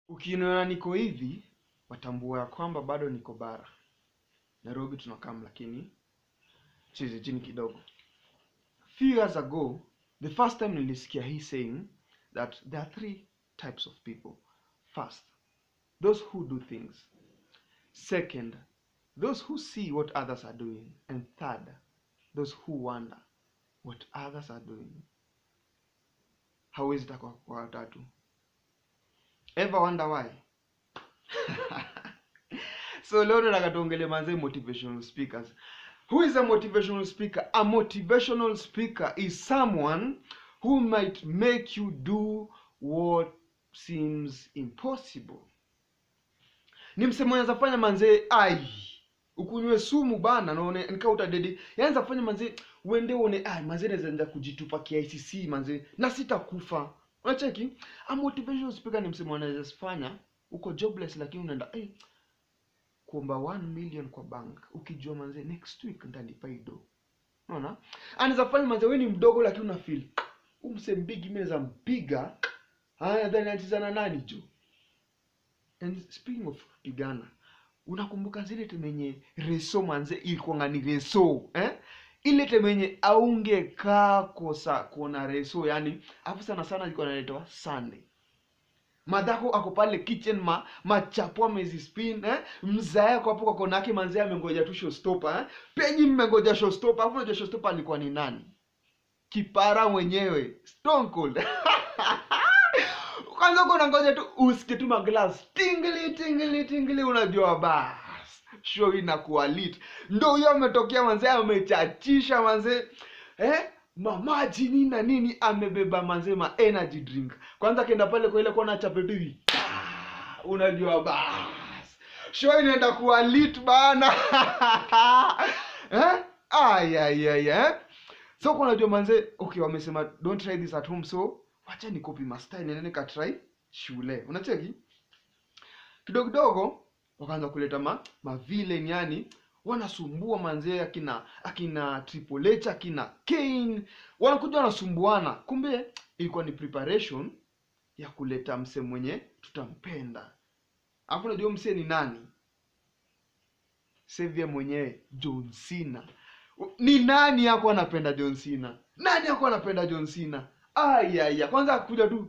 Ukiniona niko hivi, watambua ya kwamba bado niko bara. Nairobi tunakam lakini chini chini kidogo. Few years ago, the first time nilisikia hii saying that there are three types of people. First, those who do things. Second, those who see what others are doing. And third, those who wonder what others are doing. Hauwezi taka kwa watatu. Ever wonder why? so leo nataka tuongelee manze motivational speakers. Who is a motivational speaker? A motivational speaker is someone who might make you do what seems impossible. Ni msemo anaweza fanya manze ai ukunywe sumu bana naone nika utadedi yaanza fanya manze uende uone ai manze naweza enda kujitupa KICC manze na sitakufa unacheki a motivational speaker ni msemo anaweza fanya uko jobless lakini unaenda eh kuomba 1 million kwa bank ukijua manze next week nitalipa hii do unaona anaweza fanya manze wewe ni mdogo lakini una feel umse mbigi mimi naweza mpiga haya then anacheza na nani jo and speaking of kupigana unakumbuka zile temenye reso manze ilikuwanga ni reso eh? ile temenye aungekaa kosa kuona reso yani afu sana sana ilikuwa naletwa sunday madhako ako pale kitchen ma machapo amezispin eh? mzae ako hapo kwa kona yake manzee amengoja tu showstopper eh? penyi mmengoja showstopper afu unajua showstopper alikuwa ni nani kipara mwenyewe stone cold kwanza uko unangoja tu usikie tu maglass tingili tingili tingili unajua bas show inakuwa lit ndo huyo ametokea manzee amechachisha manzee eh mamaji nini na nini amebeba manzee ma energy drink kwanza akienda pale kwa ile kona chape tu hivi ah, unajua bas show inaenda kuwa lit bana eh ayayaya eh? so kwa unajua manzee okay wamesema don't try this at home so wacha ni copy master nene nikatry shule unacheki kidogo kidogo wakaanza kuleta ma, ma villain yani wanasumbua manzee akina akina Triple H akina Kane wanakuja wanasumbuana kumbe ilikuwa ni preparation ya kuleta mse mwenye tutampenda alafu unajua mse ni nani Xavier mwenyewe John Cena ni nani yako anapenda John Cena nani yako anapenda John Cena ayaya kwanza akuja tu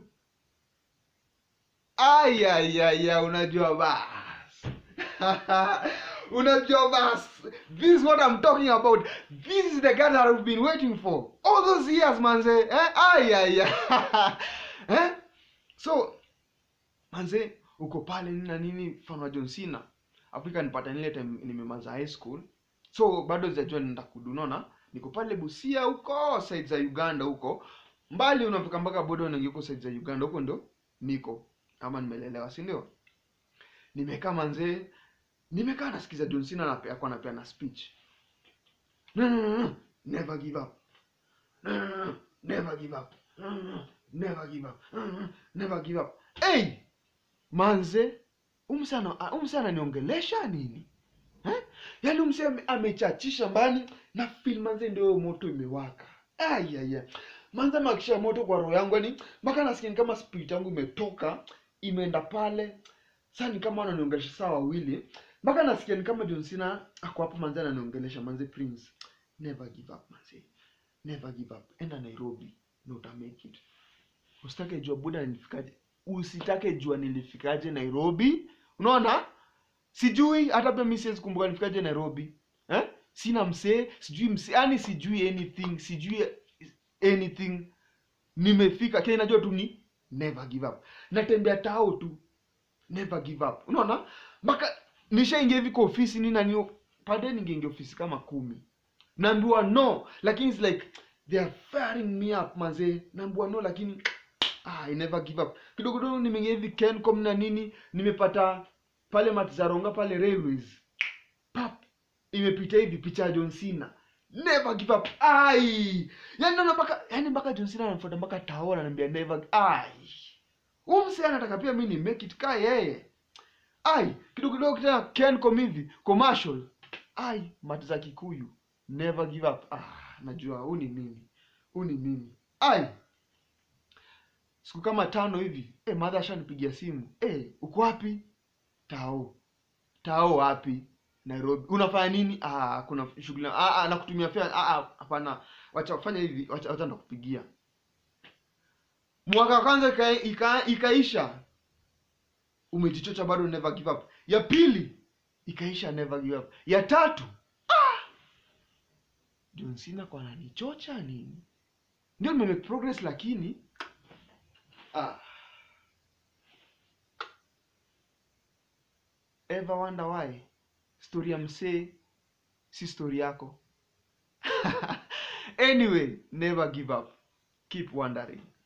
ayayaya unajua bas unajua bas this is what i'm talking about this is the guy that i've been waiting for all those years manze eh? ayaya eh? so manze uko pale nini na nini mfano wa John Cena Afrika nipata nile time nimemaza high school so bado sijajua nenda kudunona niko pale Busia huko side za Uganda huko mbali unafika mpaka boda unaingia huko side za Uganda huko ndo niko ama nimelelewa si ndio nimekaa manzee nimekaa nasikiza John Cena anapea kwa anapea na speech no, no, no, no. never give up no, no, no, no. never give up no, no, no. never give up no, no, no. never give up hey manze umsana umsana niongelesha nini eh? yaani umse ame- amechachisha mbani na feel manze ndio moto imewaka ayaya manze makisha moto kwa roho yangu yani mpaka nasikia ni kama spirit yangu imetoka imeenda pale sasa ni kama wananiongelesha saa wawili mpaka nasikia ni kama John Cena ako hapo manze ananiongelesha manze Prince never give up manze never give up enda Nairobi na uta make it usitake jua buda nilifikaje usitake jua nilifikaje Nairobi unaona sijui hata pia mimi siwezi kumbuka nilifikaje Nairobi eh sina msee sijui msee yani sijui anything sijui anything nimefika kile najua tu ni never give up natembea tao tu never give up unaona mpaka nishaingia hivi kwa ofisi nini nani pade ningeingia ofisi kama kumi naambiwa no lakini it's like they are firing me up mazee naambiwa no lakini ah, I never give up kidogo kidogo nimeingia hivi Kencom na nini nimepata pale Matzaronga pale railways pap imepita hivi picha ya John Cena never give up ai yani naona mpaka yani mpaka John Cena ananifuata mpaka tao ananiambia never ai huyu msee anataka pia mimi ni make it ka yeye ai kidogo kidogo tena Kencom hivi commercial ai mati za Kikuyu never give up ah najua huu ni mimi huu ni mimi ai siku kama tano hivi eh, madha ashanipigia simu eh, uko wapi tao tao wapi nairobi unafanya nini ah, kuna shughuli ah, ah, nakutumia fea ah, ah, hapana wacha fanya hivi wacha, wacha ndakupigia mwaka wa kwanza ika, ika, ikaisha umejichocha bado never give up ya pili ikaisha never give up ya tatu ah! John Cena kwa ananichocha nini ndio nimemake progress lakini ah. ever wonder why story ya msee si story yako anyway never give up keep wondering